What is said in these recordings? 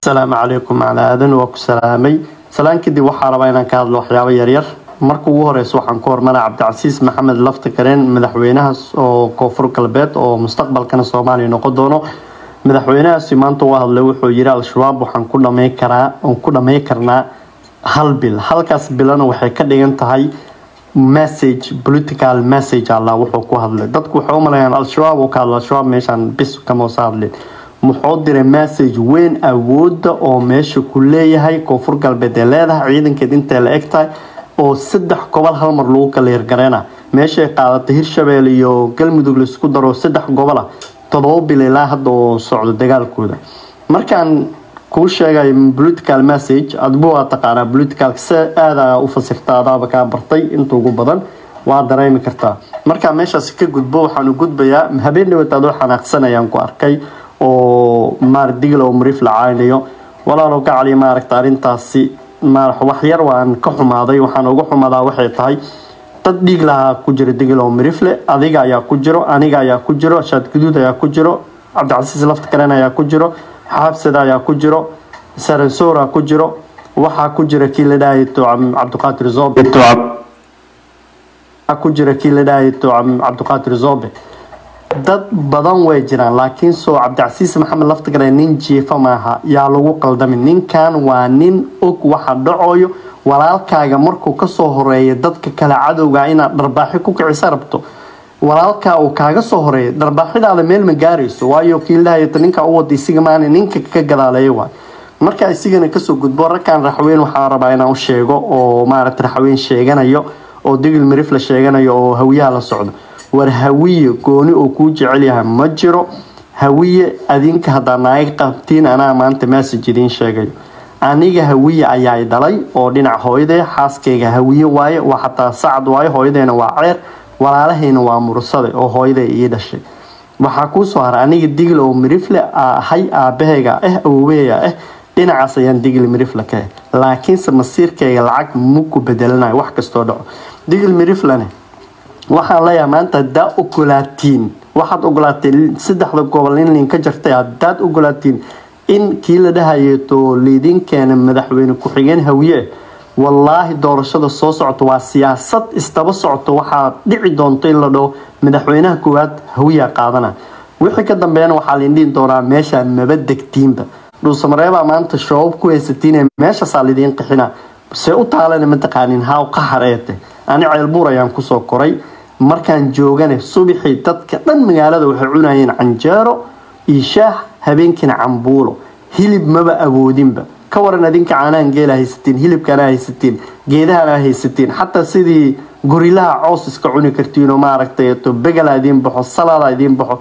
asalaamu calaykum macala aadan waa ku salaamay salaan kadib waxaa rabaa inaan ka hadlo waxyaabo yaryar marka ugu horeysa waxaan ku hormaraa cabdicasiis maxamed lafta kareen madaxweynaha oo koonfur galbeed oo mustaqbalkana soomaaliya noqon doono madaxweynahaasi maanta u hadlay wuxuu yiri al-shabaab waxaan ku dhamay karaa oon ku dhamay karnaa hal bil halkaas bilana waxay ka dhigan tahay message political message allah wuxuu ku hadlay dadku waxay u maleeyaan al-shabaab uu ka hadlo al-shabaab meeshaan bis kama usa hadlin muxuu diray message weyn awooda oo meesha ku leeyahay koonfur galbeed ee leedahay ciidankeed intay la eg tahay oo saddex gobol hal mar lagu kala hirgareena meeshay qaadatay hirshabelle iyo galmudug laisku daro saddex gobol ah todoba bil ilaa hadda oo socdo dagaalkooda markaan kuu sheegay political message adbu waa taqaanaa politicalka se aada u fasirta adaaba kaa bartay inta ugu badan waa dareemi kartaa markaa meeshaas ka gudbo waxaanu gudbayaa habeen dhawad adoo xanaaqsanayaan ku arkay oo maar digl oo mariif la caaynayo walaalo gacali maaragta arrintaasi waxyar waan ka xumaaday waxaan uga xumadaa waxay tahay dad dhiig lahaa ku jira digl oo marifle adiga ayaa ku jiro aniga ayaa ku jiro shaad guduud ayaa ku jiro cabdicasiis lafta karen ayaa ku jiro xaabsada ayaa ku jiro saransoora ku jiro waxaa ku jira kii la dhahay cabdiqaadir zobe ku jira kii la dhahay cabdiqaadir zobe dad badan way jiraan laakiin soo cabdicasiis maxamed laftagare nin jiifa maaha yaa lagu qaldamin ninkan waa nin og waxa dhacoyo walaalkaaga markuu kasoo horeeya dadka kale cadowga inaad dharbaaxi ku kicisa rabto walaalkaa uu kaaga soo horeeya dharbaaxidaada meel ma gaarayso waayo kiildahayta ninka u wada isiga maana ninka ka gadaaleeya waay markaa isigana kasoo gudbo ragkan raxweyn waxaa rabaa inaan u sheego oo maaragta raxweyn sheeganayo oo digil marif la sheeganayo oo hawiyaha la socdo war hawiye gooni oo kuu jecel yahay ma jiro hawiye adinka haddaa naaga qabtiin anaa maanta message idiin sheegayo aniga hawiye ayaa dhalay oo dhinac hooyadee xaaskayga hawiye waaye waa xataa sacad waaye hooyadeena waa ceer walaalahayna waa mursade oo hooyaday ii dhashay waxaa kuusoo haray aniga digil oo mirifle ahay aabahayga ah awoweyga ah dhinacaas ayaan digil mirifle ka ah laakiinse masiirkayga lacag maku bedelanayo wax kastoo dhaco digil miriflene waxaan leeyahay maanta haddaa ogolaatiin waxaad ogolaateen saddexda gobol in liin ka jartay haddaad ogolaatiin in kii la dhahayeeto liidin keena madaxweyne ku-xigeen hawiye wallaahi doorashada soo socota waa siyaasad isdaba socota waxaa dhici doonto in la dhaho madaxweynaha koowaad hawiya qaadana wixii ka dambeeyana waxaa liindhihi doonaa meeshaan maba degtiinba dhuusamareebaa maanta shabaab ku haysatiin meeshaasaa lidiin qixina se u taalana mataqaanin haaw qaxar eete ani ceelbuur ayaan kusoo koray markaan joogane subaxii dadka dhan magaalada waxay cunayeen canjeero iyo shaah habeenkiina cambuulo hilib maba awoodinba ka waran adinka caanahan geela haysatiin hilibkana haysatiin geedahana haysatiin xataa sidii gorilaha coos iska cuni kartiin oo maaragtay to begala idiin baxo salaada idiin baxo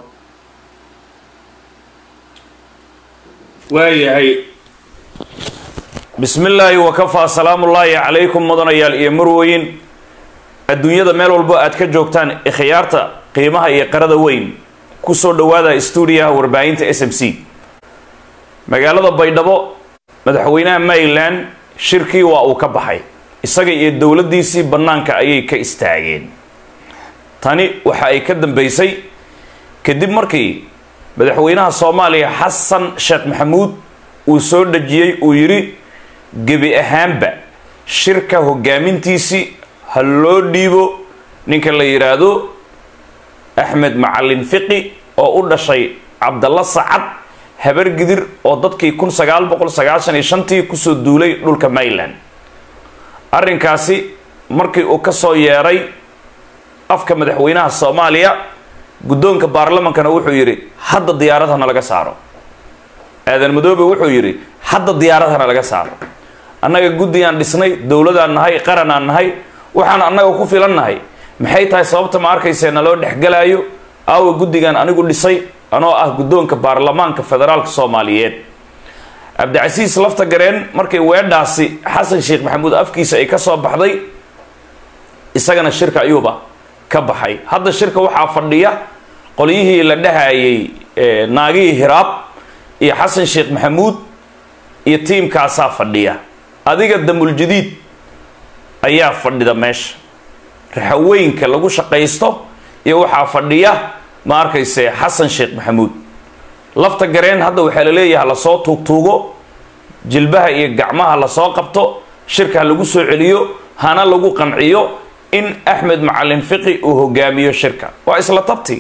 waayahay bismi illaahi wakafaa salaamullaahi calaykum mudanayaal iyo marwoyin adduunyada meel walbo aad ka joogtaan ikhyaarta qiimaha iyo qarada weyn kusoo dhawaada stuudiyaha warbaahinta s m c magaalada baydhabo madaxweynaha maryland shirkii waa uu ka baxay isaga iyo dowladdiisii bannaanka ayay ka istaageen tani waxa ay ka dambeysay kadib markii madaxweynaha soomaaliya xasan sheekh maxamuud uu soo dhajiyey uu yidhi gebi ahaanba shirka hogaamintiisii ha loo dhiibo ninka la yidhaahdo axmed macalin fiqi oo u dhashay cabdalla sacad habar gidir oo dadkii kun sagaal boqol sagaashan iyo shantii kusoo duulay dhulka maryland arrinkaasi markii uu ka soo yeeray afka madaxweynaha soomaaliya guddoonka baarlamankana wuxuu yidhi hadda diyaaradhana laga saaro aadan madoobe wuxuu yidhi hadda diyaaradhana laga saaro annaga guddigaan dhisnay dowladaan nahay qaranaan nahay waxaan annaga ku filan nahay maxay tahay sababta ma arkayse naloo dhexgalaayo aawa guddigan anigu dhisay anoo ah guddoonka baarlamaanka federaalka soomaaliyeed cabdicasiis lafta gareen markay weedhaasi xasan sheekh maxamuud afkiisa ay ka soo baxday isagana shirka ayuuba ka baxay hadda shirka waxaa fadhiya qolyihii la dhahayay naagihii hiraab iyo xasan sheekh maxamuud iyo tiimkaasaa fadhiya adiga damuljadiid ayaa fadhida meesha raxaweynka lagu shaqaysto iyo waxaa fadhiya ma arkayse xasan sheekh maxamuud lafta gareen hadda waxaa la leeyahay lasoo tuugtuugo jilbaha iyo gacmaha lasoo qabto shirka ha lagu soo celiyo hana lagu qanciyo in axmed macalin fiqi uu hogaamiyo shirka waa isla tabti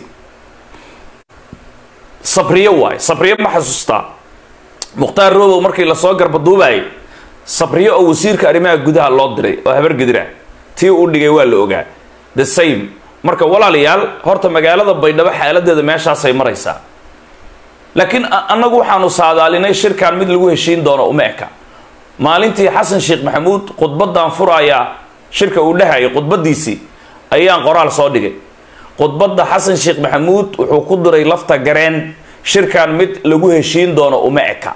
sabriyo waay sabriyo ma xasuustaa mukhtaar robow markii lasoo garbaduubayay sabriyo oo wasiirka arrimaha gudaha loo diray oo habargedira tii u dhigay waa la ogaa the same marka walaalayaal horta magaalada baydhabo xaaladeeda meeshaasay maraysaa laakiin annagu waxaanu saadaalinay shirkan mid lagu heshiin doono uma eka maalintii xasan sheekh maxamuud khudbadan furayaa shirka uu dhehayay khudbadiisii ayaan qoraal soo dhigay khudbadda xasan sheekh maxamuud wuxuu ku diray lafta gareen shirkan mid lagu heshiin doono uma eka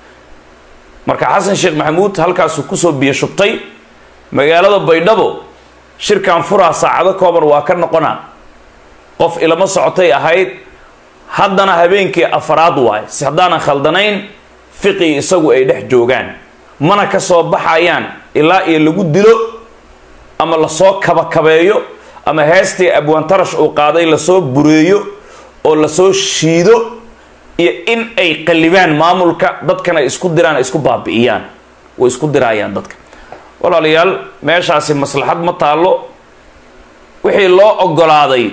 marka xasan sheekh maxamuud halkaasuu kusoo biyo shubtay magaalada baydhabo shirkan furaa saacado kooban waa ka noqonaa qof ilama socotay ahayd haddana habeenkii afaraad waay si haddaanan khaldanayn fiqi isagu ay dhex joogaan mana ka soo baxayaan ilaa iyo lagu dilo ama lasoo kabakabeeyo ama heestii abwaantarash uu qaaday lasoo bureeyo oo lasoo shiido iyo in ay qallibaan maamulka dadkana isku diraan isku baabi'iyaan way isku diraayaan dadka walaalayaal meeshaasi maslaxad ma taallo wixii loo ogolaaday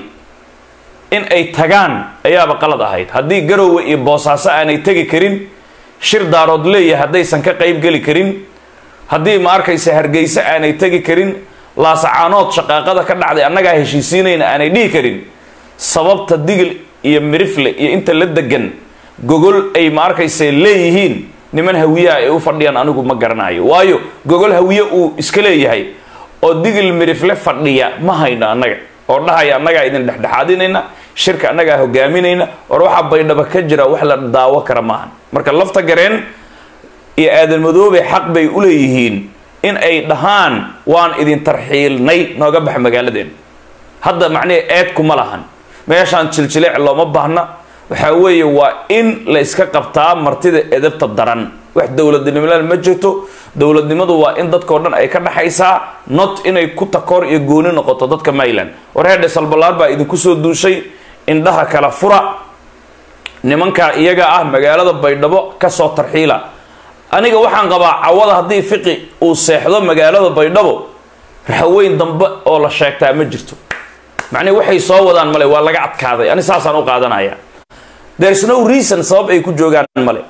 in ay tagaan ayaaba qalad ahayd haddii garowe iyo boosaaso aanay tegi karin shir daarood leeyahay haddaysan ka qayb geli karin haddii ma arkaysa hargeyse aanay tegi karin laasacaanood shaqaaqada ka dhacday annagaa heshiisiinayna aanay dhihi karin sababta digil iyo mirifle iyo inta la degan gogol ay ma arkaysa leeyihiin niman hawiyaha ay u fadhiyaan anigu ma garanayo waayo gogol hawiye uu iska leeyahay oo digil mirifle fadhiya ma hayno annaga oo dhahaya annagaa idin dhexdhexaadinayna shirka annagaa hogaaminayna or waxaa baydhaba ka jira wax la daawo kara maahan marka lafta gareen iyo aadan madoobe xaq bay u leeyihiin in ay dhahaan waan idin tarxiilnay nooga bax magaaladeen hadda macnihi eedkuma lahan meeshaan jiljileec looma baahna waxaa weeye waa in la iska qabtaa martida edabta daran wax dowladnimolaal ma jirto dowladnimadu waa in dadkao dhan ay ka dhaxaysaa not inay ku takoor iyo gooni noqoto dadka mayland warheedhe salbalaar baa idinku soo duushay indhaha kala fura nimankaa iyaga ah magaalada baydhabo kasoo tarxiila aniga waxaan qabaa cawada haddii fiqi uu seexdo magaalada baydhabo raxaweyn dambe oo la sheegtaa ma jirto macnihi waxay soo wadaan male waa laga adkaaday ani saasaan u qaadanaya there's no reason sabab ay ku joogaan male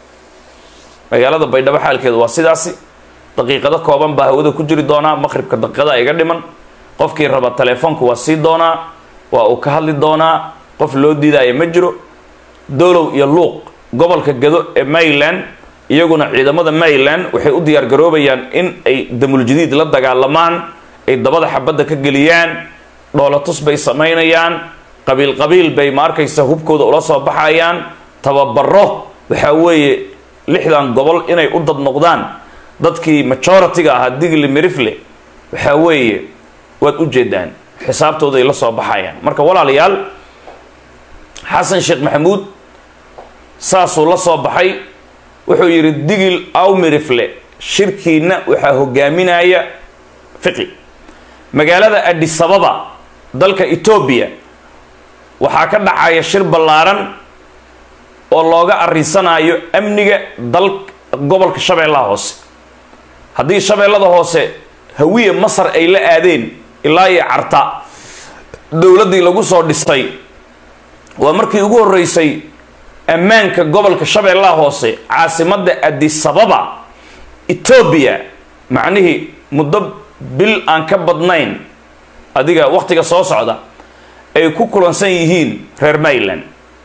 magaalada baydhabo xaalkeedu waa sidaasi daqiiqado kooban baa hawada ku jiri doonaa maqribka daqiiqada iga dhiman qofkii raba telefoonka waa sii doonaa waa uu ka hadli doonaa qof loo diidaya ma jiro dolow iyo luuq gobolka gado ee mayland iyaguna ciidamada mayland waxay u diyaar garoobayaan in ay damuljadiid la dagaalamaan ay dabada xabadda ka geliyaan dhoolatus bay samaynayaan qabiil qabiil bay ma arkaysa hubkooda ula soo baxayaan tababaro waxaa weeye lixdan gobol inay u dad noqdaan dadkii majority-ga ahaa digli mirifle waxaa weeye waad u jeedaan xisaabtooday la soo baxayaan marka walaalayaal xasan sheekh maxamuud saasuu la soo baxay wuxuu yidhi digil aw mirifle shirkiina waxaa hogaaminaya fiqi magaalada adisababa dalka etoobiya waxaa ka dhacaya shir ballaaran oo looga arinsanayo amniga dal gobolka shabeellaha hoose haddii shabeellada hoose hawiye masar ay la aadeen ilaa iyo carta dowladdii lagu soo dhistay waa markii ugu horreysay ammaanka gobolka shabeellaha hoose caasimadda adisababa etoobiya macnihii muddo bil aan ka badnayn adiga wakhtiga soo socda ay ku kulansan yihiin reer mayland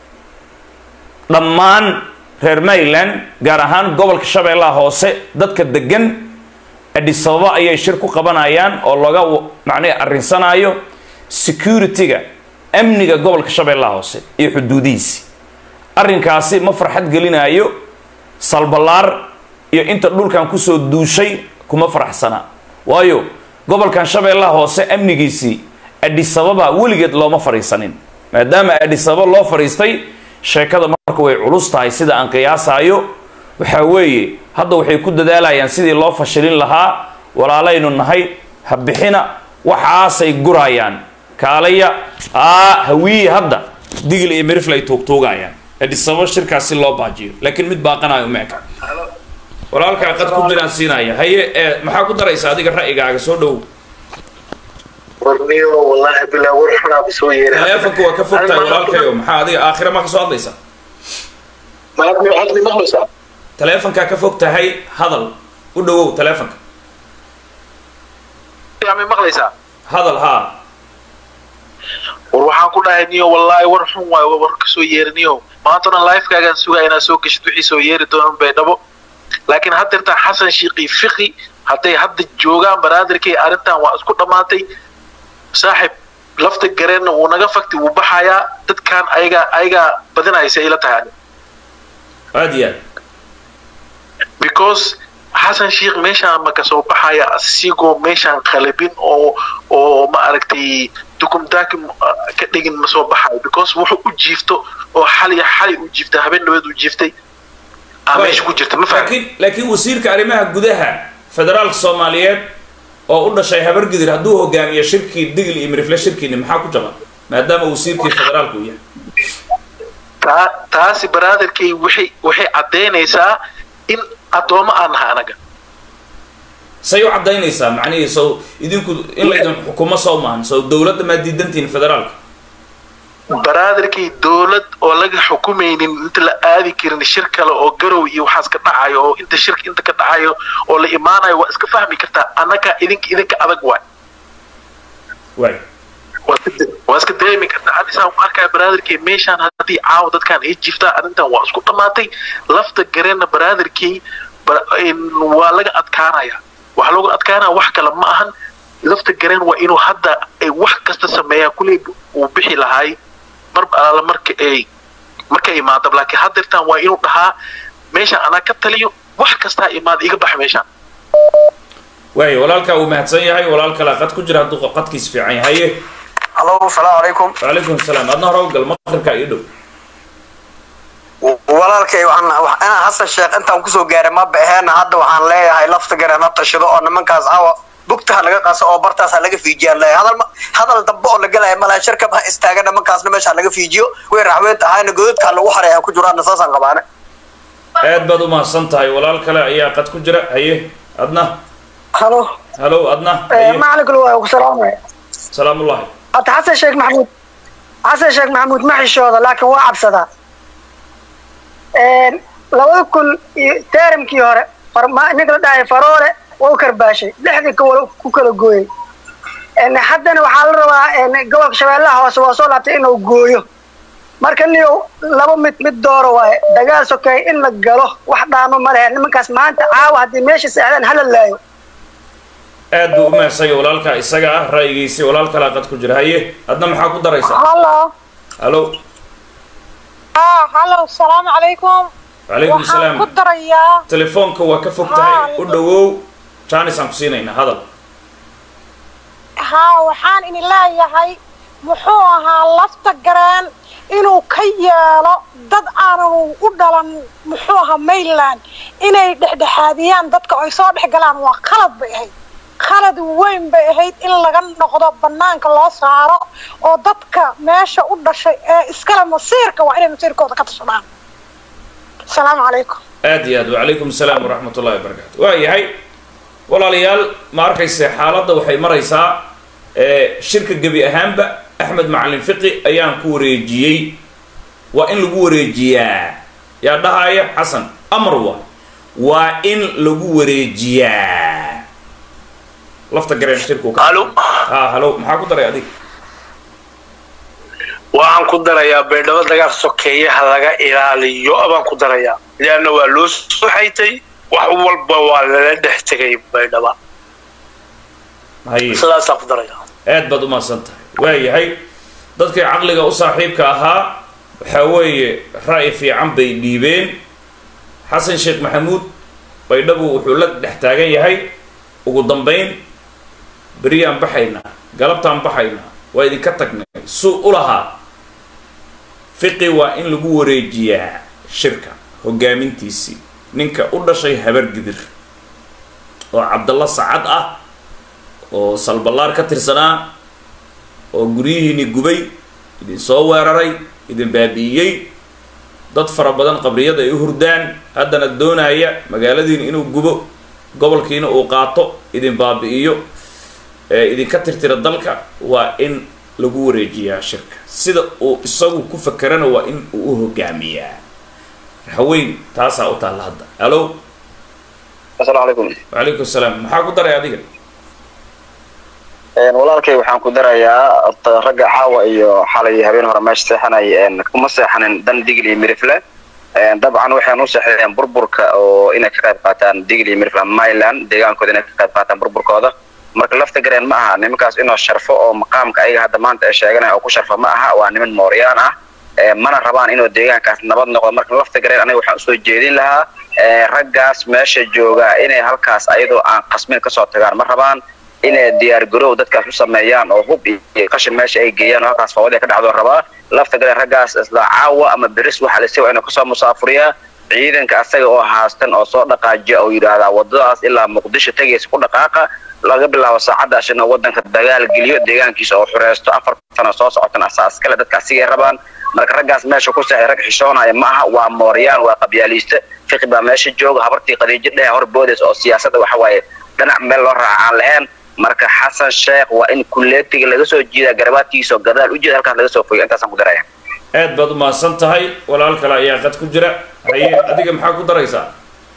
dhammaan reer mayland gaar ahaan gobolka shabeellaha hoose dadka degan adisababa ayay shir ku qabanayaan oo laga macnihi arinsanayo security-ga amniga gobolka shabeellaha hoose iyo xuduudihiisi arrinkaasi ma farxad gelinayo salbalaar iyo inta dhulkan kusoo duushay kuma faraxsana waayo gobolkan shabeellaha hoose amnigiisii adisababa weligeed looma fadhiisanin maadaama adisababa loo fadhiistay sheekada marka way culus tahay sida aan qiyaasaayo waxaa weeye hadda waxay ku dadaalayaan sidii loo fashilin lahaa walaalaynu nahay ha bixina waxaasay gurayaan kaalaya aa hawiye hadda digil iyo mirifle ay tuugtuugayaan adisababa shirkaas si loo baajiyo laakiin mid baaqanayo meeka walaalkaa qad ku jiraan siinaya haye ee maxaa ku daraysa adiga ra'yigaaga soo dhow warniyo wallahi bilaa war xunaa soo yeeray taleefonka waa ka fog tahay walaalkayo maxaa adiga aakhira ma ka soo hadlaysa maadmi hadli maqlaysaa taleefonkaa ka fog tahay hadal u dhowow taleefonka ma maqlaysaa hadal haa war waxaan ku dhahay niyo wallaahi war xun waayo war ka soo yeeriniyo maantana lifekaagaan sugaa inaad soo geshid wixii soo yeeri doonan baydhabo laakiin haddeertaan xasan shiiqi fiqi hadday hadda joogaan banaadirkay arrintan waa isku dhammaatay saaxib lafta gareenna wuu naga fakti wuu baxayaa dadkan ayagaa ayagaa badinaysa ila tahay ani aad iyo aad because xasan sheikh meeshaan ma kasoo baxaya asigoo meeshaan qalabin oo oo ma aragtay dukumdaaki ka dhigin ma soo baxayo because wuxuu u jiifto oo xali xali u jiiftay habeen dhaweed u jiiftay aa meesha ku jirta ma fahmi laakiin laakiin wasiirka arrimaha gudaha federaalka soomaaliyeed oo u dhashay habargidir hadduu hogaamiyo shirkii digl iyo mirifle shirkiini maxaa ku jaban maadaama wasiirkii federaalka uu yahay taa taasi baraadarkay waxay waxay caddaynaysaa in addoommo aan nahay anaga say u caddaynaysaa macnihii sow idinku in laydin xukumo soo maahan sow dowladda maa diidantihin federaalka baraadarkii dowlad oo laga xukumaynin inta la aadi karin shir kale oo garow iyo waxaas ka dhacayo oo inta shirka inta ka dhacayo oo la imaanayo waa iska fahmi kartaa annaga idinka idinka adag waay waay waa iska- waa iska dareemi kartaa anisaan ku arkaa baraadarkii meeshaan haddii caawa dadkaan ay jiftaa arrintan waa isku dhammaatay lafta gareenna baraadarkii ba- in- waa laga adkaanaya waxaa looga adkaanaya wax kale ma ahan lafta gareen waa inuu hadda ay wax kasta sameeyaa kuley uu bixi lahaay mar alaala marka ay markay imaado laakiin haddeertaan waa inuu dhahaa meeshaan anaa ka taliyo wax kastaa imaada iga bax meeshaan waay walaalkaa uu mahadsan yahay walaal kalaa qad ku jira hadduu qadkiis fiican yahay haye allo asalaamu calaykum wacalaykum salaam adna hore u gal maqribkaa ii dhow walaalkay waxaan wax- inaan xasan sheekh intaan kusoo gaaray ma baxeena hadda waxaan leeyahay lafta gareen ha tashado oo nimankaas caawa bugtaha laga qaso oo bartaas ha laga fiijiyaan leeyahay hadal ma- hadal dambe oo la gelaya malaha shirkab ha istaaga nimankaasna meesha ha laga fiijiyo way raxweynta ahayna godadka ha lagu xaray ha ku jiraanna saasaan qabaane aad baad u mahadsan tahay walaal kale ayaa qad ku jira haye adna halo halow adna haye macalinkul waa ku salaamaya salaamullahi hata xasan sheekh maxamuud xasan sheekh maxamuud ma xishooda laakiin waa cabsadaa labada kun iyo teeramkii hore farma- ninka la dhahay faroole waa u karbaashay lixdii kawal ku kala gooyey En haddana waxaa la rabaa en gobolka shabeellaha hoose waa soo laabtay inuu gooyo marka niyo laba mid mid dooro waaye dagaal sokeey in la galo wax dhaamo ma lehe nimankaas maanta caawa haddii meesha seexdaan hala laayo aad buu u mahadsan yahay walaalkaa isaga ah ra'yigiisii walaal kalaa qad ku jira haye adna maxaa ku daraysaa halo halow ah halo asalaamu calaykum wacalaykum waxaan salaam ku darayaa telefoonka waa ka fog tahay u dhowow jaanis aan ku siinaynaa hadal haa waxaan ini leeyahay muxuu ahaa lafta gareen inuu ka yeelo dad aanan u dhalan muxuu ahaa mayland inay dhexdhexaadiyaan dadka ay soo dhex galaan waa khalad bay ahayd khalad weyn bay ahayd in laga noqdo banaanka loo saaro oo dadka meesha u dhashay ee iskale masiirka waa inay masiirkooda ka tashadaan asalaamu calaykum aad iyo aad wacalaykum asalaam waraxmat ullahi wabarakaatu waa yahay walaalayaal ma arkayse xaaladda waxay maraysaa ee shirka gebi ahaanba axmed macalin fiqi ayaan ku wareejiyey waa in lagu wareejiyaa yaa dhahaya xasan amar waa waa in lagu wareejiyaa lafta gareen shirku ka halo ha halo maxaa ku daray adig waxaan ku darayaa baydhabo dagaal sokeeyaha laga ilaaliyo baan ku darayaa leanna waa loo soo xaytay wax walba waa lala dhex tegay baydhaba haye sidaasaan ku darayaa aad baad u mahadsan tahay waa yahay dadkii caqliga u saaxiibka ahaa waxaa weeye ra'yi fiican bay dhiibeen xasan sheekh maxamuud baydhabu wuxuu la dhex taagan yahay ugu dambayn beriyaan baxaynaa galabtaan baxaynaa waa idinka tagnay suu u lahaa fiqi waa in lagu wareejiyaa shirka hogaamintiisii ninka u dhashay habargidir oo cabdalla sacad ah oo salballaar ka tirsanaa oo guryihiini gubay idin soo weeraray idin baabi'iyey dad fara badan qabriyada ay u hurdaan haddana doonaya magaaladiina inuu gubo gobolkiina uu qaato idin baabi'iyo ee idinka tirtira dalka waa in lagu wareejiyaa shirka sida uu isagu ku fakerana waa in uu u hogaamiyaa haweyn taasaa u taalla hadda alo asalaamu calaykum wacalaykum salaam maxaa ku daray adiga walaalkay waxaan ku darayaa horta ragga caawa iyo xalay habeen hore meesha seexanay kuma seexanin dan digil iyo mirifle dabcan waxaan u seexdeen burburka oo inay ka qayb qaataan digil iyo mirifle myland deegaankooda inay ka qayb qaataan burburkooda marka lafta gareen ma aha nimankaas inuu sharfo oo maqaamka ayaga hadda maanta ay sheeganaya oo ku sharfo ma aha waa niman mooryaan ah mana rabaan inuu deegaankaas nabad noqdo marka lafta gareen aniga waxaan usoo jeedin lahaa raggaas meesha jooga inay halkaas ayadoo aan qasmin kasoo tagaan ma rabaan inay diyaar garow dadkaas u sameeyaan oo hub iyo qashin meesha ay geeyaan oo halkaas fawada ka dhacdo rabaa lafta galeen raggaas isla caawa ama beris waxa la waa inuu kasoo musaafuriyaa ciidanka asaga oo haastan oo soo dhaqaajiya oo yidhaahdaa wadadaas ilaa muqdisho tegaysa ku dhaqaaqa laga bilaabo saacadaas inuu wadanka dagaal geliyo deegaankiisa oo xureysto afar sano soo socotan asaas kale dadka asigay rabaan marka raggaas meesha ku seexay rag xishoonaya ma aha waa mooryaan waa qabyaaliiste fiqi baa meesha jooga habartii qadiijo dhehe hor boodays oo siyaasadda waxa waaye dhinac meel loo raaca aan lahayn marka xasan sheekh waa in kuleetiga laga soo jiida garabaadkiisa oo gadaal u jeeda halkaas laga soo foyo intaasaan ku daraya aad baad umahadsan tahay walaal kale ayaa qad ku jira haye adiga maxaa ku daraysaa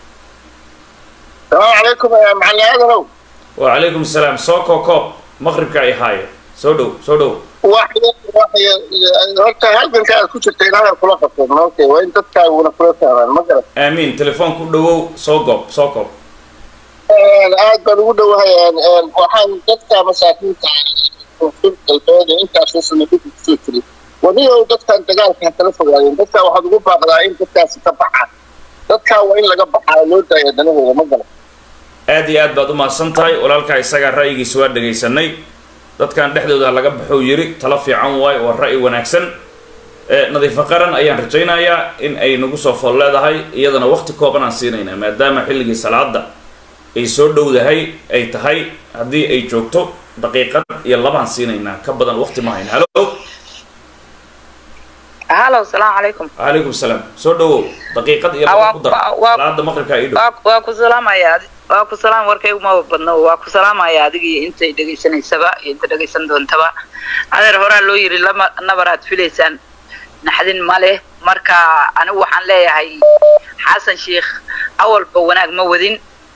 السلام عليكم يا معلم ادنو wacalaykum salaam soo koo koob maqribka ay haaye soo dhow soo dhow واحد واحد horta halganka aad ku jirta ilaahay kula qabto okay waa in dadkaaguna kula taaban ma garan aamiin telefoonku u dhawow soo goob soo koob aad baan ugu dhowahay waxaan dadka masaakiinta koonfur galbeed ee intaasoo sano dhib kusoo jiray wanigow dadkan dagaalka ha kala fogaadeen dadka waxaad ugu baaqdaa in dadkaasi ka baxaan dadkaa waa in laga baxaa loo daaya danahooda ma garan aad iyo aad baad umahadsan tahay walaalkaa isagaa ra'yigiisa waa dhegaysanay dadkan dhexdooda laga baxou yiri talo fiican waayo waa ra'yi wanaagsan nadiifo qaran ayaan rajaynayaa in ay nagu soo fool leedahay iyadana waqti kooban aan siinaynaa maadaama xilligii salaada ay soo dhowdahay ay tahay haddii ay joogto daqiiqad iyo labaan siinaynaa ka badan waqti ma hayna halo halo salaamu calaykum calaykum salaam soo dhawow daqiiqad iyo laba ku dar salaada maqribka ii dhow waa waa ku salaamaya waa ku salaam warkaygu ma badno waa ku salaamaya adiga iyo intay dhegaysanaysaba iyo inta dhegaysan doontaba adeer horaa loo yiri lama nabaraad filaysaan naxdin ma leh marka anigu waxaan leeyahay xasan sheikh awalba wanaag ma wadin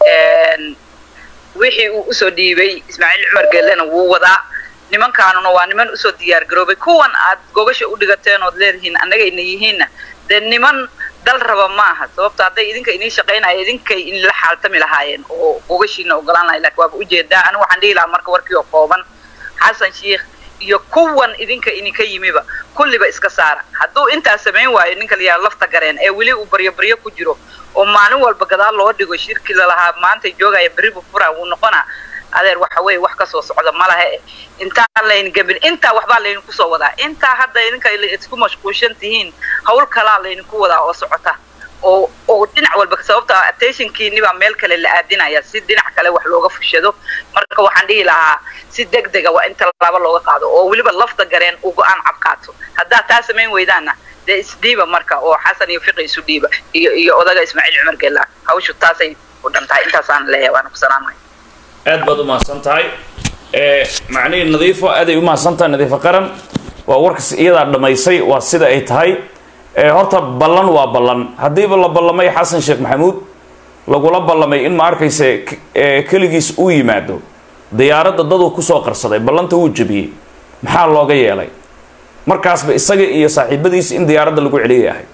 wixii uu usoo dhiibay ismaaciil cumar geellena wuu wadaa nimankaanuna waa niman usoo diyaar garoobay kuwan aad gogasha u dhigateen ood leedihiin annagayna yihiinna dee niman dal raba ma aha sababto hadday idinka inii shaqaynaya idinkay inla xaaltami lahaayeen oo gogashiina ogolaan lahay lakin waaba ujeedaa anigu waxaan dhihi lahaa marka warkii oo kooban xasan sheikh iyo kuwan idinka idinka yimiba kulliba iska saara hadduu intaas samayn waayo ninka la yidhaha lafta gareen ee weli uu baryo baryo ku jiro oo maalin walba gadaal loo dhigo shirki lalahaa maanta joogaya berri buu furaa wuu noqonaa adeer waxa weeye wax kasoo socda ma lahe intaan laydin gabin intaa waxbaa laydinku soo wadaa intaa hadda idinka isku mashquulshan tihiin hawl kalaa laydinku wadaa oo socota oo oo dhinac walba sababta attentionkiinibaa meel kale la aadinaya si dhinac kale wax looga fushado marka waxaan dhihi lahaa si deg dega waa in tallaabo looga qaado oo weliba lafta gareen uu go-aan cabkaato haddaa taa samayn weydaana dee isdhiiba marka oo xasan iyo fiqi isu dhiiba iyo iyo odaga ismaaciil cumar geella hawshu taasay u dhan tahay intaasaan leeyahay waana ku salaamaya aad baad umahadsan tahay macnihii nadiifo aaday umahadsan tahay nadiifo qaran waa warkas iyadaa dhammaysay waa sida ay tahay horta ballan waa ballan haddiiba la ballamay xasan sheekh maxamuud lagula ballamay in ma arkayse keligiis uu yimaado diyaaradda daduu kusoo qarsaday ballanta wuu jebiyey maxaa looga yeelay markaasba isaga iyo saaxiibadiisa in diyaaradda lagu celiyay ahay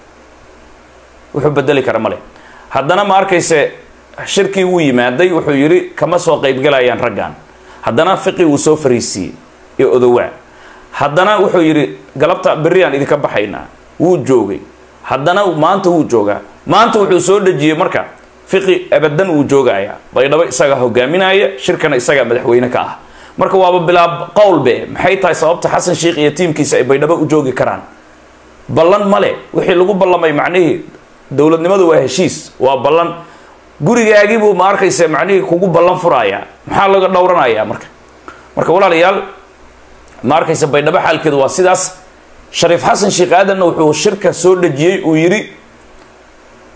wuxuu bedeli kara male haddana ma arkayse shirkii wuu yimaaday wuxuu yidhi kama soo qaybgalayaan raggan haddana fiqi wuu soo fariisiiyey iyo odowaa haddana wuxuu yidhi galabta berriaan idinka baxaynaa wuu joogay haddana maanta wuu joogaa maanta wuxuu soo dhejiyey marka fiqi abadan wuu joogayaa baydhabo isagaa hogaaminaya shirkana isagaa madaxweyne ka ah marka waaba bilaab qowlbe maxay tahay sababta xasan sheikh iyo tiimkiisa ay baydhabo u joogi karaan ballan male wixii lagu ballamay macnihii dowladnimadu waa heshiis waa ballan gurigaagiibuu ma arkaysa macnihii kugu ballan furayaa maxaa laga dhowranayaa marka marka walaalayaal ma arkaysa baydhabo xaalkeedu waa sidaas shariif xasan sheekh aadanna wuxuu shirka soo dhejiyey uu yidhi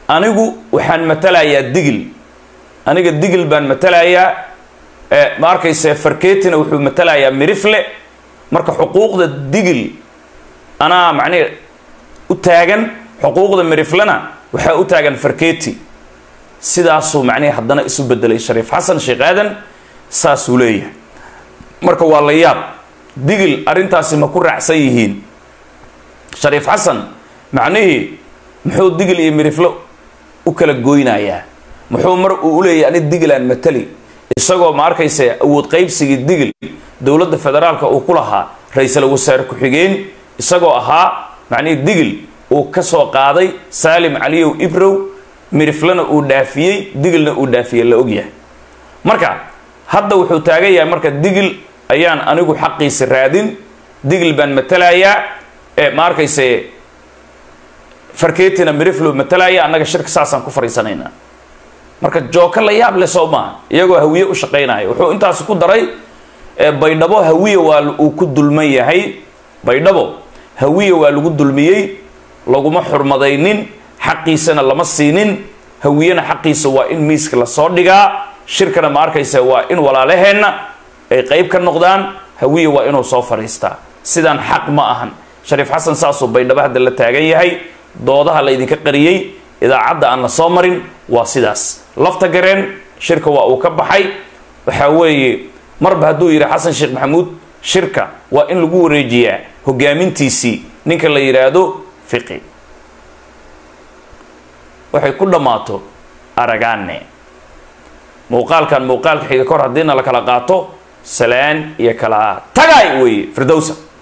anigu waxaan matalayaa digil aniga digil baan matalayaa ma arkayse farketina wuxuu matalayaa mirifle marka xuquuqda digil anaa macnihi u taagan xuquuqda miriflena waxaa u taagan farketi sidaasuu macnihi haddana isu bedelay shariif xasan sheekh aadan saasuu leeyahay marka waa la yaab digil arrintaasi ma ku raacsan yihiin shariif xasan macnihii muxuu digil iyo miriflo u kala goynayaa muxuu mar uu uleeyahy ani digilaan matali isagoo ma arkayse awood qaybsigii digil dowladda federaalka uu ku lahaa ra-iisul wasaare ku-xigeen isagoo ahaa macnihii digil uu ka soo qaaday saalim caliyow ibrow miriflena uu dhaafiyey digilna uu dhaafiyey la ogyahay marka hadda wuxuu taagan yahay marka digil ayaan anigu xaqiisa raadin digil baan matalayaa ee ma arkayse farketina miriflo matalaya annaga shirka saasaan ku fariisanaynaa marka jooka la yaab le soo maaha iyagoo hawiye u shaqaynaya wuxuu intaas ku daray baydhabo hawiye waa uu ku dulman yahay baydhabo hawiye waa lagu dulmiyey laguma xurmadaynin xaqiisana lama siinin hawiyena xaqiisa waa in miiska lasoo dhigaa shirkana ma arkaysa waa in walaalaheenna ay qayb ka noqdaan hawiye waa inuu soo fadhiistaa sidaan xaq ma ahan shariif xasan saasuu baydhabo hadda la taagan yahay doodaha la ydinka qariyey idaacadda aan la soo marin waa sidaas lafta gareen shirka waa uu ka baxay waxaa weeye marba hadduu yidhi xasan sheekh maxamuud shirka waa in lagu wareejiyaa hogaamintiisii ninka la yidhaahdo fiqi waxay ku dhammaato aragaane muuqaalkan muuqaalka xiga kor haddiina la kala qaato salaan iyo kala tagay weeye firdowsa